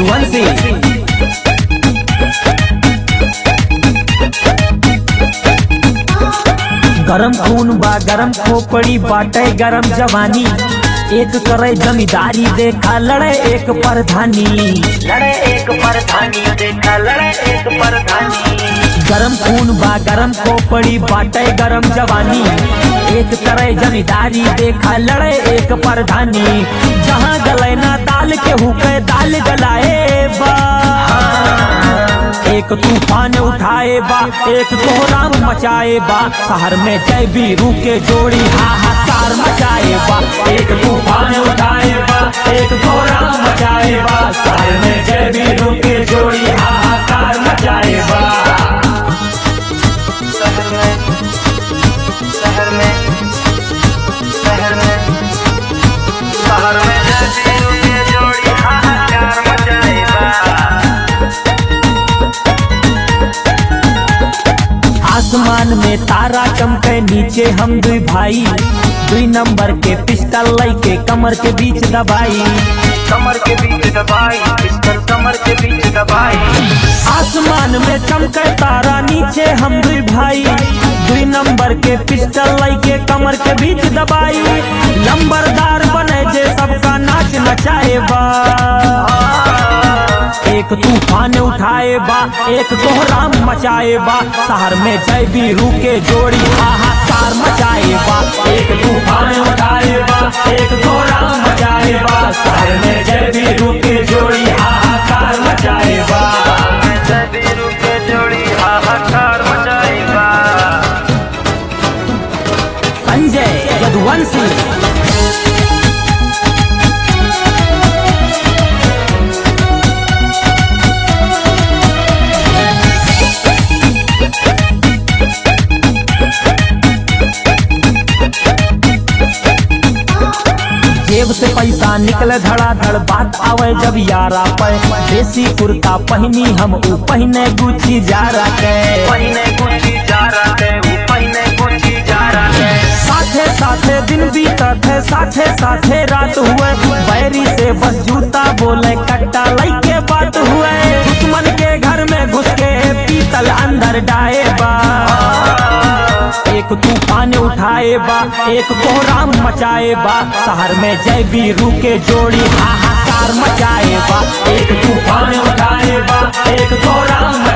यदुवंशी गरम खून बा गरम खोपड़ी बाटे गरम जवानी एक करे जमींदारी देखा लड़े एक परधानी लड़े एक परधानी देखा लड़े एक परधानी गरम खून बा गरम खोपड़ी बाटे गरम जवानी एक करे जमींदारी देखा लड़े एक परधानी जहाँ गले ना दाल के हुके दाल गलाए बा एक तूफान उठाए बा एक कोहराम मचाए बा शहर में जय बीरू के जोड़ी हाहाकार मचाए बा एक तूफान उठाए बा एक कोहराम मचाए बा शहर में जय बीरू के जोड़ी हाहाकार मचाए बा शहर में शहर में शहर में शहर में जैसी के जोड़ी हाहाकार मचाएगा आसमान में तारा चमके नीचे हम दुई भाई दुई नंबर के पिस्टल लई के कमर के बीच दबाई कमर के बीच दबाई पिस्टल कमर के बीच दबाई आसमान में चमके तारा नीचे हम दुई भाई दुई नंबर के पिस्टल लई के कमर के बीच दबाई लंबरदार बने जे सबका नाच नचाए बा एक तूफान उठाए बा एक कोहराम मचाए बा शहर में जय बीरू के जोड़ी हाहाकार मचाए बा एक तूफान उठाए बा एक कोहराम मचाए बा शहर में जय बीरू के जोड़ी हाहाकार मचाए बा जैसी के जोड़ी हाहाकार मचाएगा संजय यदुवंशी जेब से पैसा निकले धड़ाधड़ बात आवे जब यारा पे देसी कुर्ता पहनी हम ऊ पहने गुची जा के पहिने गुची जा रहा है वो पहिने गुची जा रहा है साथे साथे दिन बीतत है साथे साथे रात हुए बैरी से बस जूता बोले कट्टा लई के बात हुए दुश्मन के घर में घुस के पीतल अंदर डाए बा एक तूफान उठाए बा एक कोहराम मचाए बा शहर में जय बीरू के जोड़ी हाहाकार मचाए बा एक तूफान उठाए बा एक कोहराम